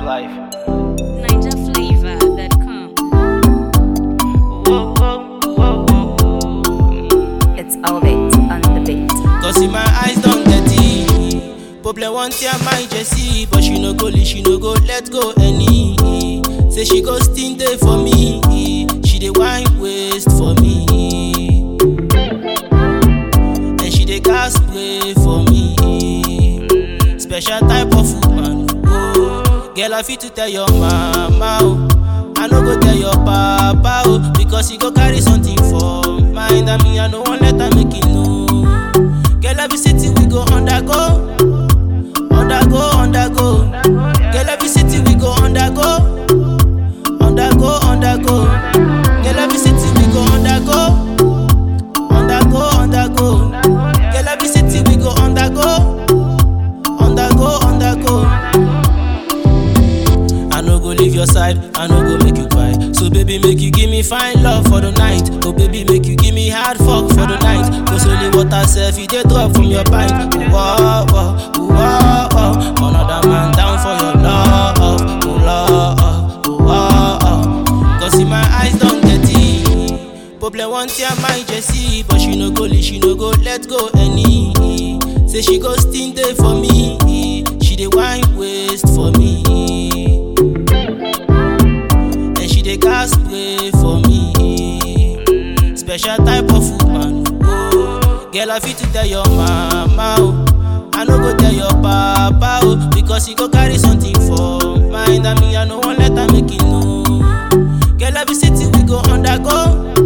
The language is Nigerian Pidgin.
life. NigerFlavor.com. Whoa, whoa, whoa, whoa, whoa. It's Elevate on the beat. Cause in my eyes don't get it. Problem one tear my Jessie, but she no go leave, she no go let go any. Say she go still there for me, she dey wine waste for me, and she dey gas spray for me. Special type of woman, oh. Girl I fit to tell your mama, oh. I no go tell your papa, oh, because he go carry something for mind. And me I no want let her make it know. Girl, every city we go undergo, undergo, undergo. Girl, every city we go undergo, undergo, undergo. Girl, every city we go undergo, undergo, undergo. Girl, every city we go undergo, undergo, undergo. I no go leave your side, I no go make you cry. So baby, make you give me fine love for the night. Oh baby, make you give me hard fuck for the night. Cause only water self, you dey drop from your pipe. Whoa, whoa, whoa, whoa. Another man down for your love, oh love, oh whoa. Cause in my eyes don't get it. Problem one tear my Jessie, but she no go leave, she no go let go any. Say she go still there for me, she dey wine waste for me. and she dey gas spray for me. Special type of woman, oh. Girl, I fit to tell your mama, oh. I no go tell your papa, oh, because he go carry something for mind. And me, I no want let her make it know. Girl, every city we go undergo,